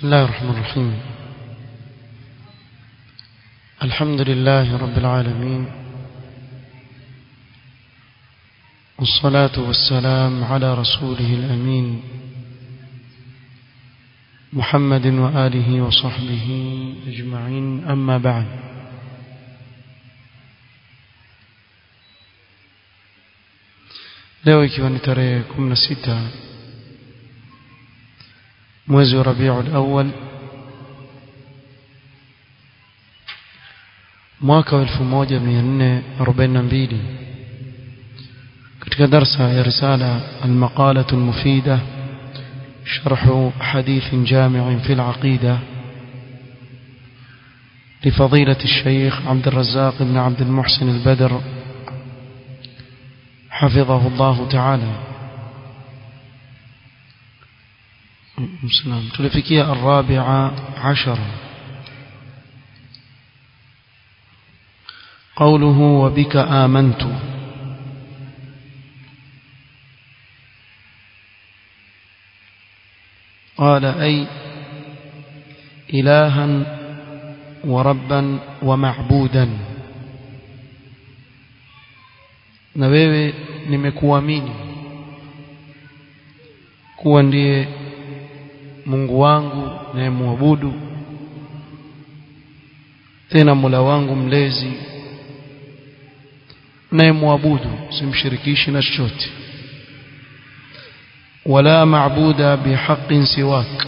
بسم الله الرحمن الرحيم الحمد لله رب العالمين والصلاة والسلام على رسوله الأمين محمد وآله وصحبه أجمعين أما بعد leo ikiwa ni tarehe 16 mwezi wa Rabiul Awwal mwaka wa 1442 katika darsa ya risala al-maqalah al-mufida شرح حديث جامع في العقيدة لفضيلة الشيخ عبد الرزاق بن عبد المحسن البدر حفظه الله تعالى مسلم تلفكية الرابعة عشرة قوله وبك آمنت قال أي إلها وربا ومعبودا na wewe nimekuamini kuwa ndiye Mungu wangu nayemwabudu tena Mola wangu mlezi nayemwabudu simshirikishi na chochote wala maabuda bihaqqin siwak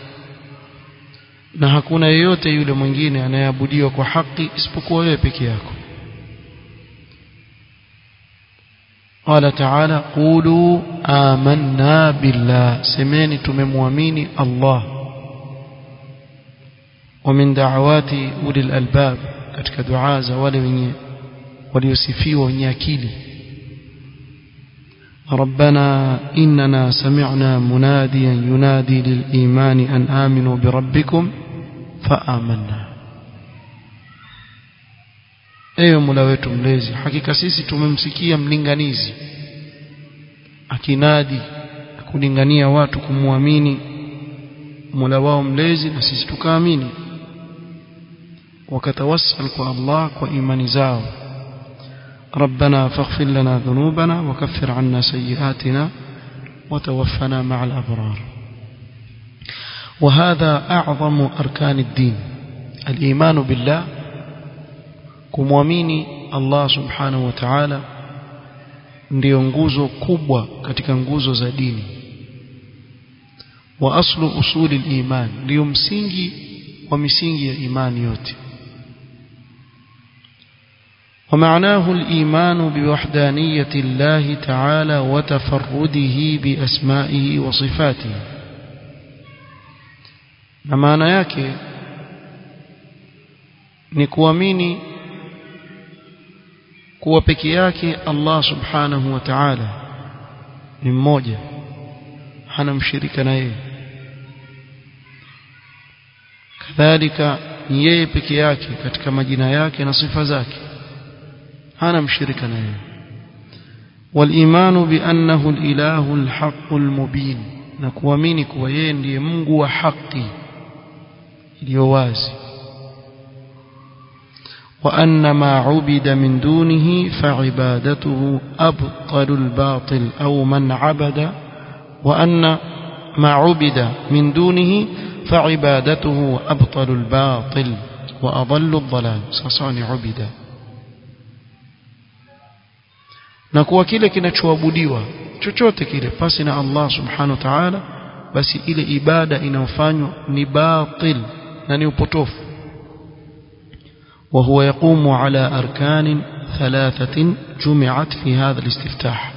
na hakuna yeyote yule mwingine anayeabudiwa kwa haki isipokuwa wewe peke yako قال تعالى قولوا آمنا بالله سمعني تمموامين الله ومن دعوات أولي الألباب katika dua za wale wenye waliosifiwa wenye akili ربنا إننا سمعنا مناديا ينادي للإيمان أن آمنوا بربكم فآمنا ewe Mola wetu mlezi hakika sisi tumemsikia mlinganizi akinadi kulingania watu kumwamini Mola wao mlezi na sisi tukaamini wakatawassal kwa Allah kwa imani zao ربنا فاغفر لنا ذنوبنا وكفر عنا سيئاتنا وتوفنا مع الأبرار وهذا أعظم أركان الدين الإيمان بالله kumwamini Allah subhanahu wa ta'ala ndiyo nguzo kubwa katika nguzo za dini wa aslu usuli al-iman ndiyo msingi wa misingi ya imani yote ومعناه الإيمان بوحدانية الله تعالى وتفرده بأسمائه وصفاته na maana yake ni kuamini kuwa peke yake Allah subhanahu wa ta'ala ni mmoja hana mshirika na yeye kadhalika ni yeye peke yake katika majina yake na sifa zake hana mshirika na yeye والإيمان بأنه الإله الحق المبين نكوامini kuwa yeye ndiye Mungu wa haki iliyo wazi وأن ما عبد من دونه فعبادته أبطل الباطل أو من عبد وأن ما عبد من دونه فعبادته أبطل الباطل وأضل الضلال سصاني عبد na kuwa kile kinachoabudiwa chochote kile pasi na Allah subhanahu wa ta'ala basi ile ibada inayofanywa ni batil na ni upotofu وهو يقوم على أركان ثلاثة جمعت في هذا الاستفتاح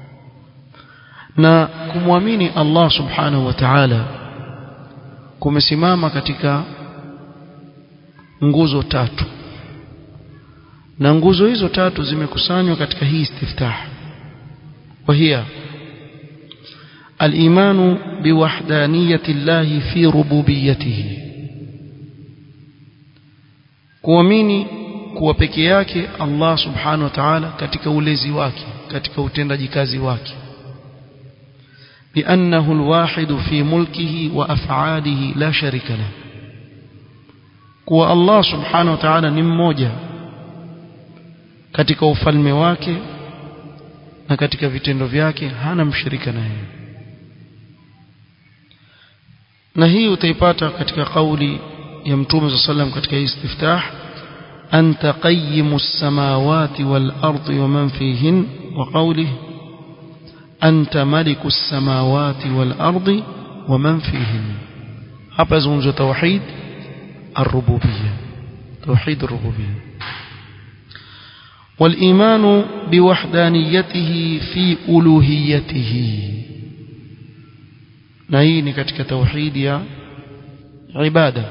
na kumwamini Allah subhanahu wa ta'ala kumesimama katika nguzo tatu na nguzo hizo tatu zimekusanywa katika hii istiftah وهي الإيمان بوحدانية الله في ربوبيته kuamini kuwa peke yake Allah subhanahu wa ta'ala katika ulezi wake katika utendaji kazi wake بأنه الواحد في ملكه وأفعاله لا شريك له kuwa Allah subhanahu wa ta'ala ni mmoja katika ufalme wake na katika vitendo vyake hana mshirika naye na hii utaipata katika kauli ya mtume sallam katika istiftah anta qayyimus samawati wal ardi wa man fihin wa qawlihi anta malikus samawati wal ardi wa man fihin hapa zungumzo tauhid الربوبية توحيد الربوبية والإيمان بوحدانيته في ألوهيته نهيني كتك توحيد يا عبادة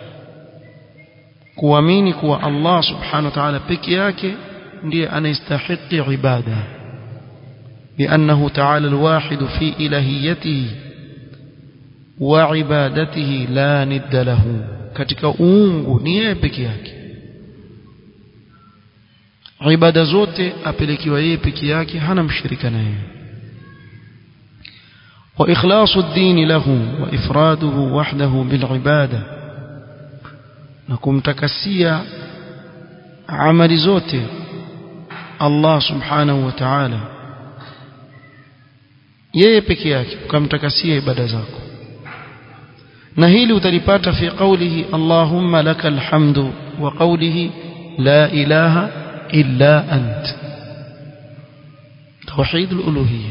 kuamini kuwa Allah subhanahu wa ta'ala peke yake ndiye anayestahiki ibada liannahu ta'ala alwahid fi ilahiyatihi wa ibadatihi la nidda lahu katika uungu ni yeye peke yake ibada zote apelekiwa yeye peke yake hana mshirika na yeye wa ikhlasu ad-din lahu wa ifraduhu wahdahu bil ibada na kumtakasia amali zote Allah subhanahu wa ta'ala yeye peke yake ukamtakasia ibada zako na hili utalipata fi qawlihi Allahumma lakal hamdu wa qawlihi la ilaha illa ant توحيد الألوهية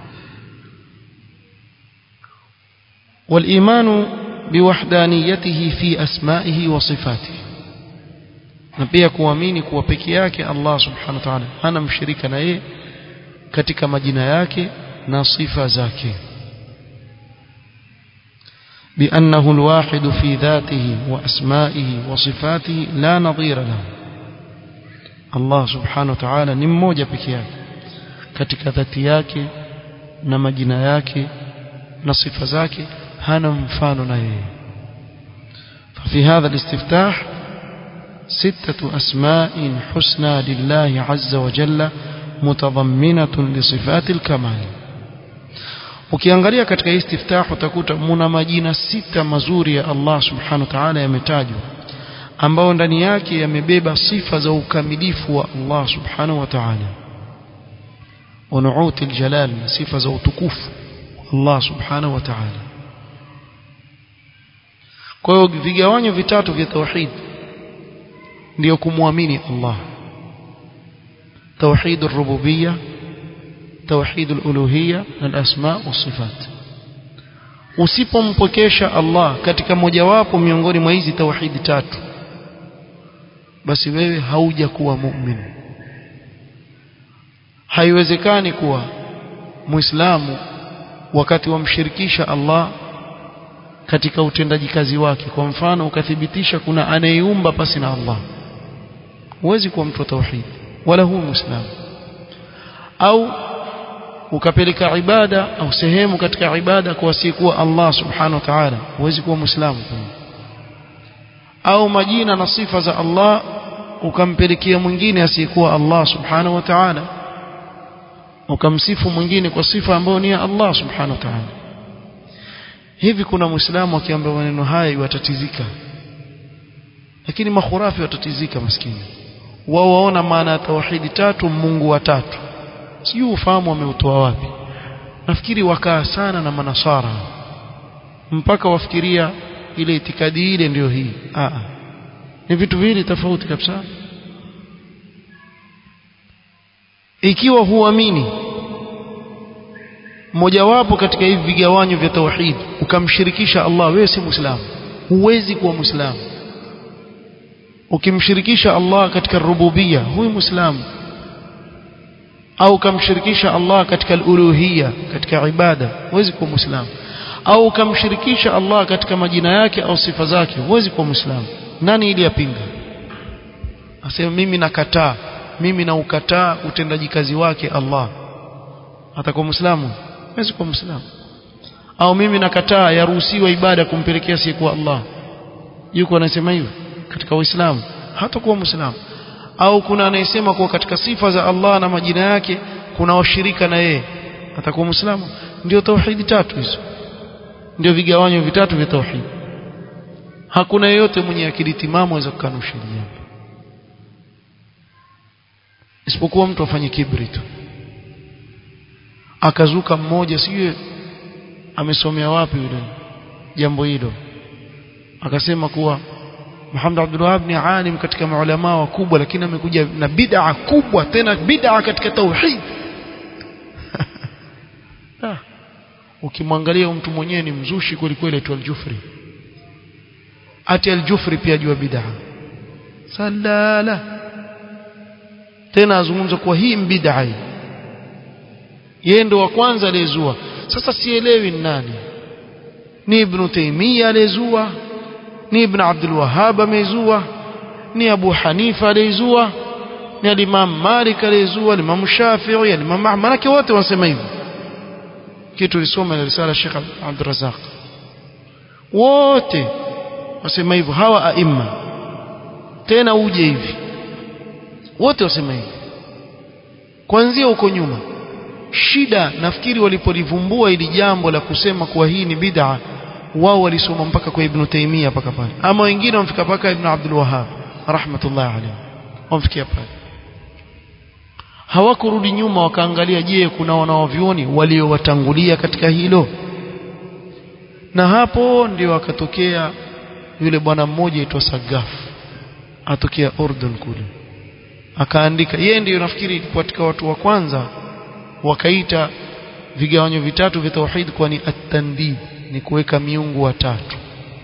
والإيمان بوحدانيته في أسمائه وصفاته na pia kuamini kuwa peke yake Allah subhanahu wa ta'ala hana mshirika na yeye katika majina yake na sifa zake بأنه الواحد في ذاته وأسمائه وصفاته لا نظير له الله سبحانه وتعالى ni mmoja peke yake katika dhati yake na majina yake na sifa zake hana mfano na yeye ففي هذا الاستفتاح ستة أسماء حسنى لله عز وجل متضمنة لصفات الكمال ukiangalia katika istiftah utakuta muna majina sita mazuri ya Allah subhanahu wa ta'ala yametajwa ambao ndani yake yamebeba sifa za ukamilifu wa Allah subhanahu wa ta'ala wa nu'uti aljalal sifa za utukufu Allah subhanahu wa ta'ala kwa hiyo vigawanyo vitatu vya tauhid ndio kumwamini Allah توحيد الربوبيه توحيد الالوهيه الاسماء والصفات usipompokesha Allah katika mojawapo miongoni mwa hizi tauhidi tatu basi wewe hauja kuwa muumini haiwezekani kuwa muislamu wakati wamshirikisha Allah katika utendaji kazi wake kwa mfano ukathibitisha kuna anayeumba pasi na Allah huwezi kuwa mtu wa tauhid wala huwa muislamu au ukapeleka ibada au sehemu katika ibada kwa asiyekuwa Allah subhanahu wa ta'ala huwezi kuwa muislamu au majina na sifa za Allah ukampelekea mwingine asiyekuwa Allah subhanahu wa ta'ala ukamsifu mwingine kwa sifa ambayo ni ya Allah subhanahu wa ta'ala hivi kuna muislamu akiambiwa maneno haya yatatizika lakini makhurafi watatizika maskini wao waona maana ya tauhidi tatu Mungu wa tatu sijui ufahamu wameutoa wapi nafikiri wakaa sana na manasara mpaka wafikiria ile itikadi ile ndio hii a ni vitu viwili tofauti kabisa ikiwa huamini mojawapo katika hivi vigawanyo vya tauhid ukamshirikisha Allah wewe si muislamu huwezi kuwa muislamu ukimshirikisha Allah katika rububia huyu muislamu au ukamshirikisha Allah katika uluhiyya katika ibada huwezi kuwa muislamu au ukamshirikisha Allah katika majina yake au sifa zake huwezi kuwa muislamu nani ili yapinga asema mimi nakataa mimi na ukataa utendaji kazi wake Allah atakuwa muislamu huwezi kuwa muislamu au mimi nakataa yaruhusiwa ibada kumpelekea siyekuwa Allah yuko anasema hivyo katika uislamu hatakuwa muislamu au kuna anayesema kuwa katika sifa za Allah na majina yake kuna washirika na yeye atakuwa muislamu ndio tauhidi tatu hizo ndio vigawanyo vitatu vya tauhidi hakuna yeyote mwenye akili timamu aweza kukanusha jambo isipokuwa mtu afanye kibri tu akazuka mmoja sijui amesomea wapi yule jambo hilo akasema kuwa Muhammad Abdul Wahhab ni alim katika maulama wakubwa lakini amekuja na bid'a kubwa tena bid'a katika tauhid ah. ukimwangalia mtu mwenyewe ni mzushi kweli kweli tu al-Jufri ati al-Jufri pia jua bid'a salala tena azungumza kuwa hii bid'a hii yeye ndo wa kwanza aliyezua sasa sielewi ni nani ni ibn Taymiyyah aliyezua ni ibn Abdul Wahhab amezua ni Abu Hanifa aliyezua ni al-Imam Malik aliyezua al-Imam Shafi'i al-Imam Ahmad manake wote wanasema hivyo kitu lisoma na risala Sheikh Abdul Razzaq wote wasema hivyo hawa aima tena uje hivi wote wasema hivi kuanzia huko nyuma shida nafikiri walipolivumbua ili jambo la kusema kuwa hii ni bid'a wao walisoma mpaka kwa Ibn Taymiyyah mpaka pale ama wengine wamfika mpaka Ibn Abdul Wahhab rahmatullah alayhi wamfikia pale hawakurudi nyuma wakaangalia je kuna wanaovioni waliowatangulia katika hilo na hapo ndio akatokea yule bwana mmoja aitwa Sagaf atokea Urdun kule akaandika yeye ndiyo nafikiri katika watu wa kwanza wakaita vigawanyo vitatu vya tauhid kwa ni at-tandid ni kuweka miungu watatu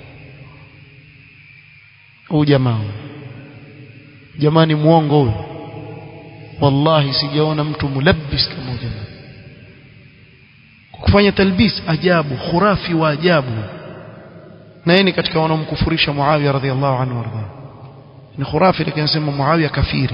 huyu jamaa jamani muongo huyu wallahi sijaona mtu mulabbis kama huyu jamaa kufanya talbis ajabu khurafi wa ajabu na yeye ni katika wanaomkufurisha Muawiya radhiallahu anhu warda ni khurafi lakini anasema Muawiya kafiri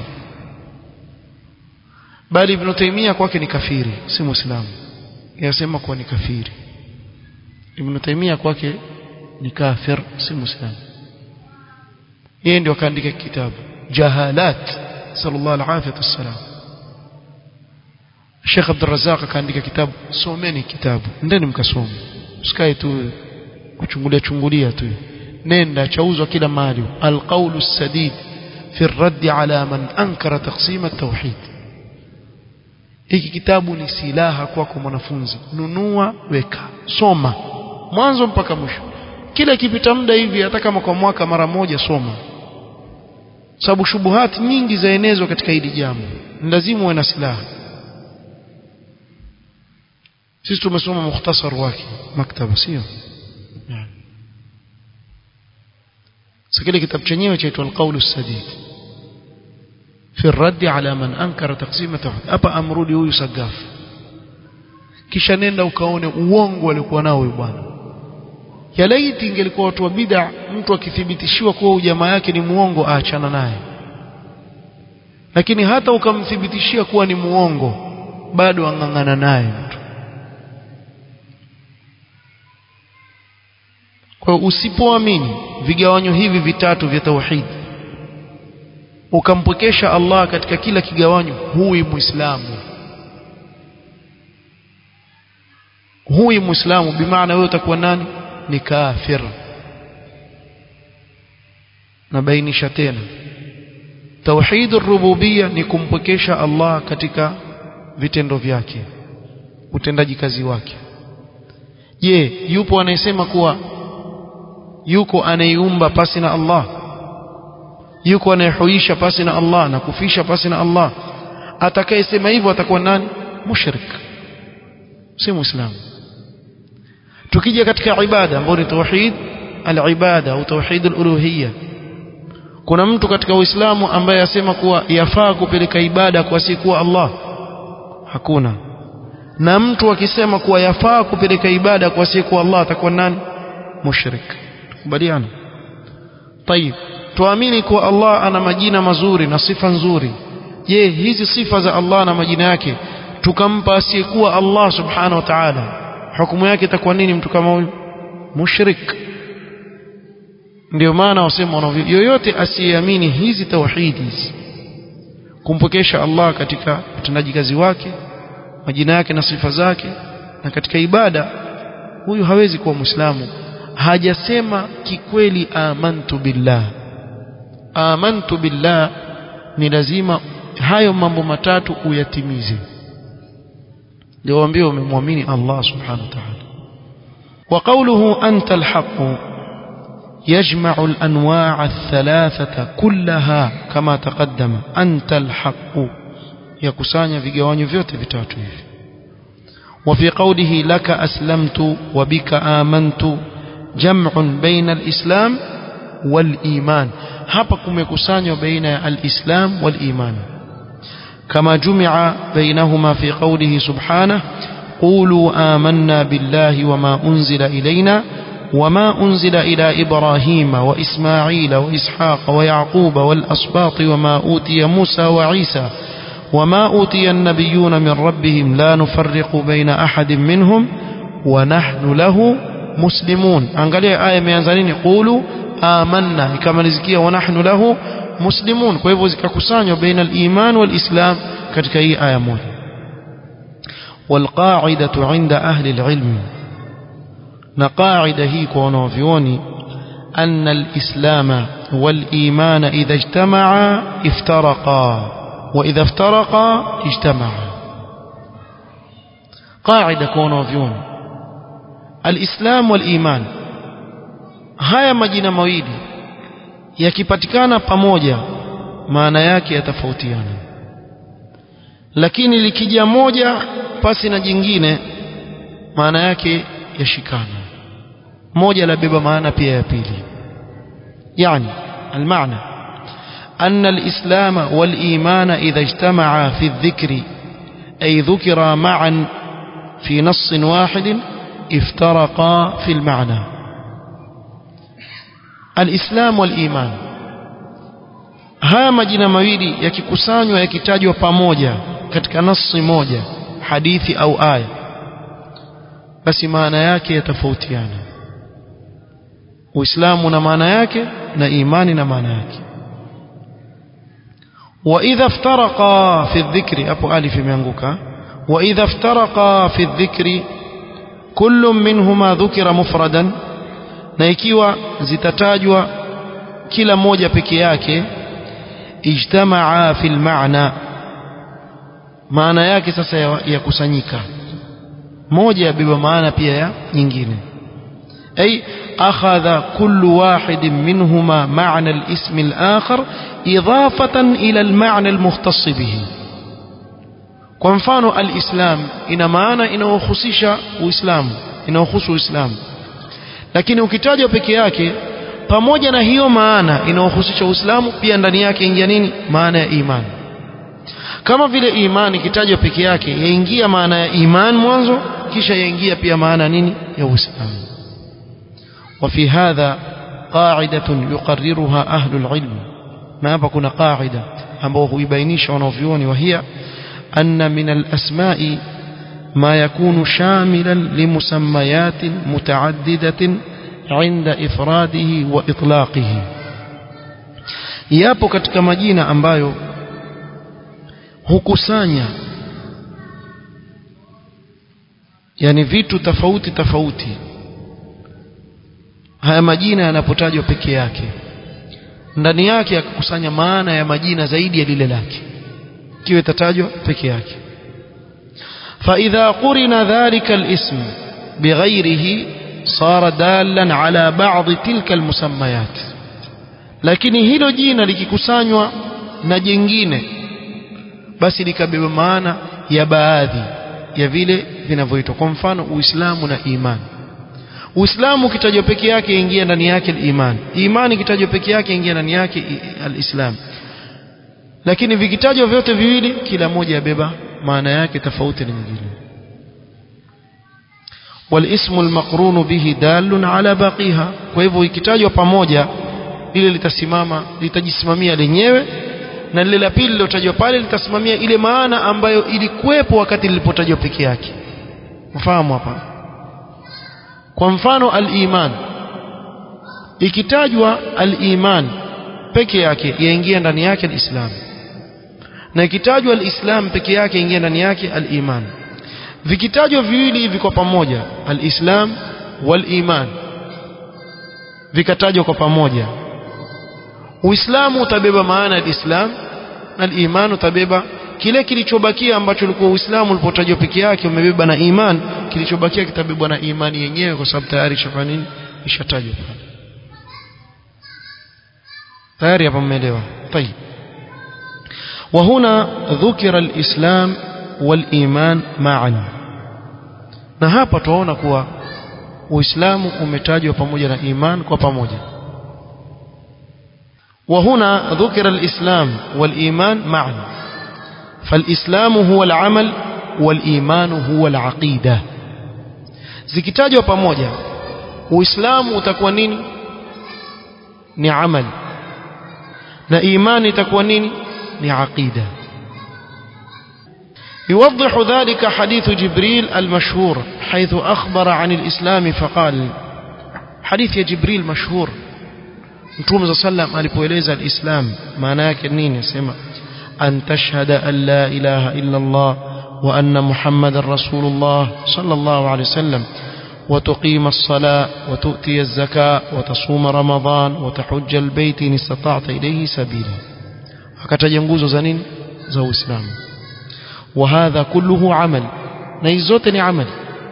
bali Ibn Taymiyyah kwake ni kafiri si muislamu yasema kuwa ni kafiri Ibn Taymiyyah kwake ni kafir si muislamu yeye ndio akaandika kitabu jahalat sallallahu alaihi wasallam Sheikh Abdul Razzaq akaandika kitabu someni kitabu ndeni mkasome usikae tu kuchungulia chungulia tu nenda chauzwa kila mahali alqawlu sadid fi الرد على من أنكر تقسيم التوحيد hiki kitabu ni silaha kwako mwanafunzi nunua weka soma mwanzo mpaka mwisho kila kipita muda hivi hata kama kwa mwaka mara moja soma sababu shubuhati nyingi zaenezwa katika hili jambo ni lazima uwe na silaha sisi tumesoma mukhtasar wake maktaba sio sasa kile kitabu chenyewe chaitwa al-qawl as-sadid في الرد على من أنكر تقسيم التوحيد hapa amrudi huyu Sagaf kisha nenda ukaone uongo alikuwa nao huyu bwana ya laiti ingelikuwa watu wa bid'a mtu akithibitishiwa kuwa jamaa yake ni muongo aachana naye lakini hata ukamthibitishia kuwa ni muongo bado ang'ang'ana naye mtu kwa usipoamini vigawanyo hivi vitatu vya tauhid ukampwekesha Allah katika kila kigawanyo huwi muislamu huwi muislamu bimaana wewe utakuwa nani ni kafir nabainisha tena tauhid rububia ni kumpwekesha Allah katika vitendo vyake utendaji kazi wake je yupo anayesema kuwa yuko anayeiumba pasi na Allah yuko anayehuisha pasi na Allah na kufisha pasi na Allah atakayesema hivyo atakuwa nani mushrik si muislamu tukija katika ibada ambayo ni tauhid al-ibada au tauhid al-uluhiyya kuna mtu katika uislamu ambaye asema kuwa yafaa kupeleka ibada kwa siku Allah hakuna na mtu akisema kuwa yafaa kupeleka ibada kwa siku Allah atakuwa nani mushrik kubaliana طيب tuamini kuwa Allah ana majina mazuri na sifa nzuri je hizi sifa za Allah na majina yake tukampa asiyekuwa Allah subhanahu wa ta'ala hukumu yake itakuwa nini mtu kama huyu mushrik ndio maana wasema wanavyo yoyote asiyeamini hizi tauhidi hizi kumpokesha Allah katika utendaji kazi wake majina yake na sifa zake na katika ibada huyu hawezi kuwa muislamu hajasema kikweli amantu billah amantu billah ni lazima hayo mambo matatu uyatimize ndio waambie umemwamini Allah subhanahu wa ta'ala وقوله أنت الحق يجمع الأنواع الثلاثة كلها كما تقدم أنت الحق يكسانيا vigawanyo vyote vitatu hivi وفي قوله لك أسلمت وبك آمنت جمع بين الإسلام والإيمان hapa kumekusanywa baina ya al-Islam wal-Iman kama jumia bainahuma fi qawlihi subhanahu قولوا آمنا بالله وما أنزل إلينا وما أنزل إلى إبراهيم وإسماعيل وإسحاق ويعقوب والأسباط وما أوتي موسى وعيسى وما أوتي النبيون من ربهم لا نفرق بين أحد منهم ونحن له مسلمون angalia aya imeanza nini qulu amanna ikamalizikia wa nahnu lahu muslimun kwa hivyo zikakusanywa baina al-iman wal-islam katika hii aya moja والقاعدة عند أهل العلم نقاعدة هي كونوفيوني أن الإسلام والإيمان إذا اجتمعا افترقا وإذا افترقا اجتمعا قاعدة كونوفيوني الإسلام والإيمان haya majina mawili yakipatikana pamoja maana yake yatafautiana lakini likija moja pasi na jingine maana yake yashikana moja labeba maana pia ya pili yani المعنى أن الإسلام والإيمان إذا اجتمعا في الذكر أي ذكرا معا في نص واحد افترقا في المعنى الإسلام والإيمان haya majina mawili yakikusanywa yakitajwa pamoja katika nasi moja hadithi au aya basi maana yake yatafautiana uislamu na maana yake na imani na maana yake واذا افترقا في الذكر ابو الف imeanguka واذا افترقا في الذكر كل منهما ذكر مفردا na ikiwa zitatajwa kila moja peke yake ijtamaa fil maana maana yake sasa yakusanyika moja yabeba maana pia ya nyingine ay akhadha kullu wahid minhuma ma'na al-ism al-akhar idafatan ila al-ma'na al-mukhtass bihi kwa mfano al-islam ina maana inayohusisha uislamu inayohusu uislamu lakini ukitajwa peke yake pamoja na hiyo maana inayohusisha uislamu pia ndani yake ingia nini maana ya imani kama vile imani ikitajwa peke yake yaingia maana ya iman mwanzo kisha yaingia pia maana nini ya uislamu وفي هذا قاعدة يقررها أهل العلم ما hapa kuna قاعدة ambao huibainisha wanavyuoni وهي أن من الأسماء ما يكون شاملا لمسميات متعددة عند إفراده وإطلاقه yapo katika majina ambayo hukusanya yani vitu tofauti tofauti haya majina yanapotajwa peke yake ndani yake akakusanya maana ya majina zaidi ya lile lake kiwe tatajwa peke yake فإذا قرن ذلك الاسم بغيره صار دالا على بعض تلك المسميات lakini hilo jina likikusanywa na jingine basi likabeba maana ya baadhi ya vile vinavyoitwa kwa mfano uislamu na imani uislamu kitajwa peke yake ingia ndani yake iman imani kitajwa peke yake ingia ndani yake alislam lakini vikitajwa vyote viwili kila moja yabeba maana yake tofauti na nyingine والاسم المقرون به دال على باقيها kwa hivyo ikitajwa pamoja lile litasimama litajisimamia lenyewe na lile la pili lilotajwa pale litasimamia ile maana ambayo ilikuwepo wakati lilipotajwa peke yake mfahamu hapa kwa mfano al-iman ikitajwa al-iman peke yake yaingia ndani yake al-islam na ikitajwa al-islam peke yake yaingia ndani yake al-iman vikitajwa viwili hivi kwa pamoja alislam waliman vikatajwa kwa pamoja uislamu utabeba maana ya islam na iman utabeba kile kilichobakia ambacho ulikuwa uislamu ulipotajwa peke yake umebeba na iman kilichobakia kitabebwa na imani yenyewe kwa sababu tayari ishafanya nini ishatajwa tayari hapa mmeelewa طيب وهنا ذكر الإسلام والإيمان معا na hapa tunaona kuwa uislamu umetajwa pamoja na iman kwa pamoja وهنا ذكر الإسلام والإيمان معا فالإسلام هو العمل والإيمان هو العقيدة zikitajwa pamoja uislamu utakuwa nini ni amali na imani itakuwa nini ni aqida يوضح ذلك حديث جبريل المشهور حيث أخبر عن الإسلام فقال حديث يا جبريل مشهور Mtume صلى الله عليه وسلم alipoeleza alislam maana yake nini sema an tashhada an la ilaha illa Allah wa anna Muhammadar Rasulullah sallallahu alayhi wasallam وتقيم الصلاة وتؤتي الزكاة وتصوم رمضان وتحج البيت إن استطعت إليه سبيلا akataja nguzo za nini za Uislamu وهذا كله عمل na hizo zote ni amali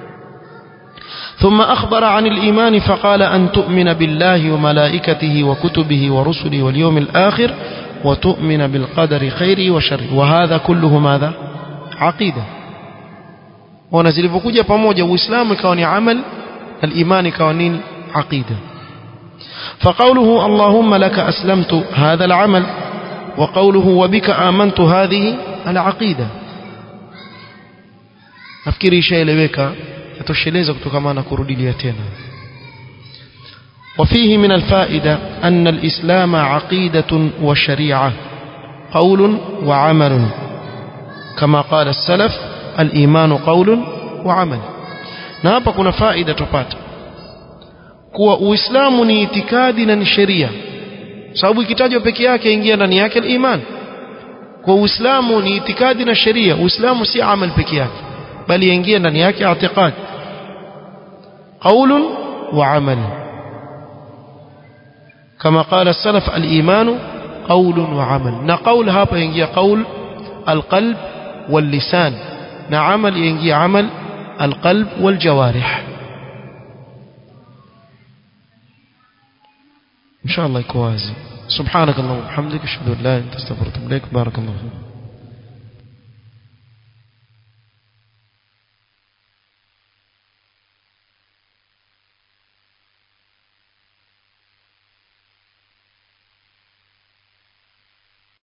ثم أخبر عن الإيمان فقال أن تؤمن بالله وملائكته وكتبه ورسله واليوم الآخر وتؤمن بالقدر خيره وشره وهذا كله ماذا عقيدة ona zilivyokuja pamoja uislamu ikawa ni amal al-iman ikawa nini aqida فقوله اللهم لك أسلمت هذا العمل وقوله وبك آمنت هذه العقيدة nafikiri ishaeleweka yatosheleza kutokana na kurudilia tena وفيه من الفائدة أن الإسلام عقيدة وشريعة قول وعمل كما قال السلف الإيمان قول وعمل na hapa kuna faida tupata kuwa uislamu ni itikadi na ni sheria sababu ikitajwa peke yake ingia ndani yake iman kwa uislamu ni itikadi na sheria uislamu si amal peke yake bali ingia ndani yake i'tiqad qaulun wa amal kama qala السلف الايمان قول وعمل na qaul hapa ingia qaul alqalb واللسان na amal ingia amal القلب والجوارح إن شاء الله يكون وازي سبحانك اللهم وبحمدك أشهد أن لا إله إلا أنت أستغفرك وأتوب إليك بارك الله فيك